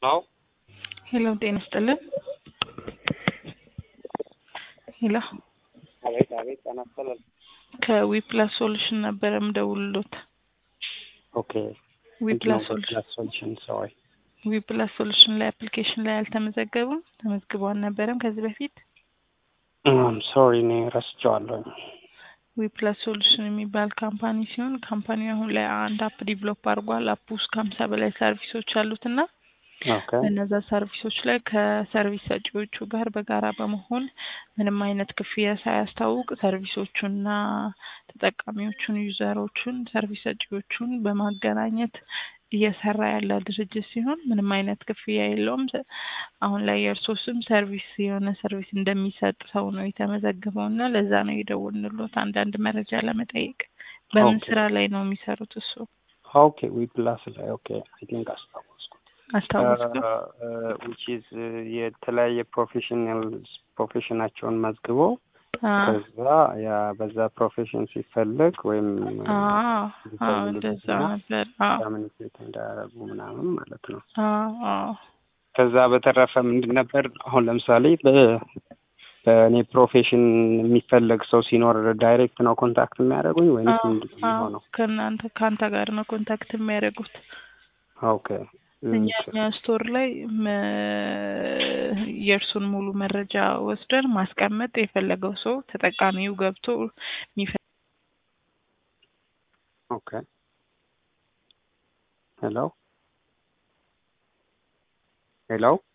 ነው። ሄሎ ጤና ይስጥልን። ሄሎ አቤት አቤት፣ ጤና ይስጥልን። ከዊፕላስ ሶሉሽን ነበረ ምደውልሎት። ኦኬ ዊፕላስ ሶሉሽን ፕላስ ሶሉሽን ሰዋይ ዊፕላስ ሶሉሽን ላይ አፕሊኬሽን ላይ አልተመዘገቡም? ተመዝግበው አልነበረም ከዚህ በፊት? ሶሪ እኔ ረስቼዋለሁ። ዊፕላስ ሶሉሽን የሚባል ካምፓኒ ሲሆን ካምፓኒው አሁን ላይ አንድ አፕ ዲቨሎፕ አድርጓል። አፕ ውስጥ ከሀምሳ በላይ ሰርቪሶች አሉት እና ኦኬ በእነዛ ሰርቪሶች ላይ ከሰርቪስ ሰጪዎቹ ጋር በጋራ በመሆን ምንም አይነት ክፍያ ሳያስታውቅ ሰርቪሶቹንና ተጠቃሚዎቹን ዩዘሮቹን ሰርቪስ ሰጪዎቹን በማገናኘት እየሰራ ያለ ድርጅት ሲሆን ምንም አይነት ክፍያ የለውም። አሁን ላይ የእርሶ ስም ሰርቪስ የሆነ ሰርቪስ እንደሚሰጥ ሰው ነው የተመዘገበው እና ለዛ ነው የደወልንሎት አንዳንድ መረጃ ለመጠየቅ። በምን ኦኬ። ስራ ላይ ነው የሚሰሩት እሱ? ኦኬ ዊ ፕላስ ላይ ኦኬ አይ ቲንክ አስታወስኩ። አስታወስኩ። ዊች ኢዝ የተለያየ ፕሮፌሽናል ፕሮፌሽናቸውን መዝግበው ከዛ ያ በዛ ፕሮፌሽን ሲፈልግ ወይም እንደዛ ነበር። አዎ ኮሚኒኬት እንዳያደርጉ ምናምን ማለት ነው። አዎ አዎ ከዛ በተረፈ ምንድን ነበር አሁን ለምሳሌ በ- በእኔ ፕሮፌሽን የሚፈለግ ሰው ሲኖር ዳይሬክት ነው ኮንታክት የሚያደርጉኝ ወይንስ ምንድን ነው አዎ የሚሆነው? ከእናንተ ከአንተ ጋር ነው ኮንታክት የሚያደርጉት። ኦኬ እኛ እኛ ስቶር ላይ መ- የእርሱን ሙሉ መረጃ ወስደን ማስቀመጥ የፈለገው ሰው ተጠቃሚው ገብቶ የሚፈ ኦኬ ሄሎ ሄሎ